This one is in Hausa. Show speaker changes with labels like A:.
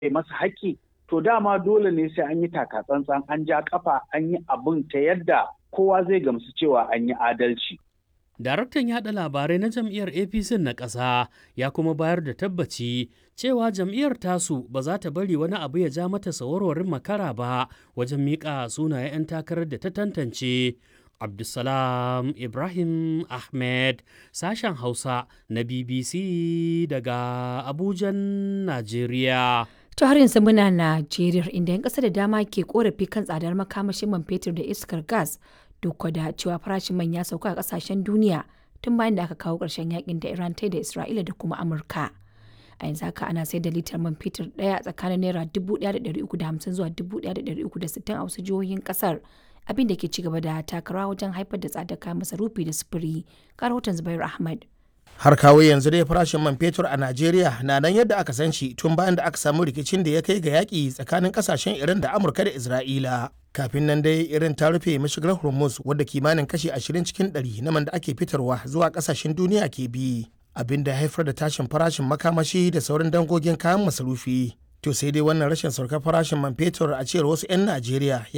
A: masa haƙƙi to dama dole ne sai an yi takatsantsan an ja kafa an yi abin ta yadda kowa zai gamsu cewa an yi adalci.
B: Daraktan yaɗa labarai na jam'iyyar APC na ƙasa ya kuma bayar da tabbaci cewa jam'iyyar tasu ba za ta bari wani abu ya ja mata sawarwarin makara ba wajen miƙa sunayen 'yan takarar da ta tantance. Abdulsalam Ibrahim Ahmed sashen Hausa na BBC daga Abujan, Najeriya.
C: To har yanzu muna Najeriya inda 'yan ƙasa da dama ke korafi kan tsadar makamashin man fetur da iskar gas duk da cewa farashin man ya sauka a ƙasashen duniya tun bayan da aka kawo ƙarshen yakin da Iran ta da Isra'ila da kuma Amurka. A yanzu haka ana sayar da litar man fetur ɗaya tsakanin naira 1,350 zuwa 1,360 a wasu jihohin ƙasar abin da ke ci gaba da takarawa wajen haifar da tsadar kayan masarufi da sufuri. Karotan Zubairu Ahmad.
D: har kawo yanzu dai farashin man fetur a Najeriya na nan yadda aka san shi tun bayan da aka samu rikicin da ya kai ga yaƙi tsakanin kasashen Iran da Amurka da Isra'ila. Kafin nan dai irin ta rufe mashigar Hormuz wadda kimanin kashi 20 cikin 100 na man da ake fitarwa zuwa kasashen duniya ke bi. Abin da haifar da tashin farashin makamashi da sauran dangogin kayan masarufi. To sai dai wannan rashin saukar farashin man fetur a cewar wasu 'yan Najeriya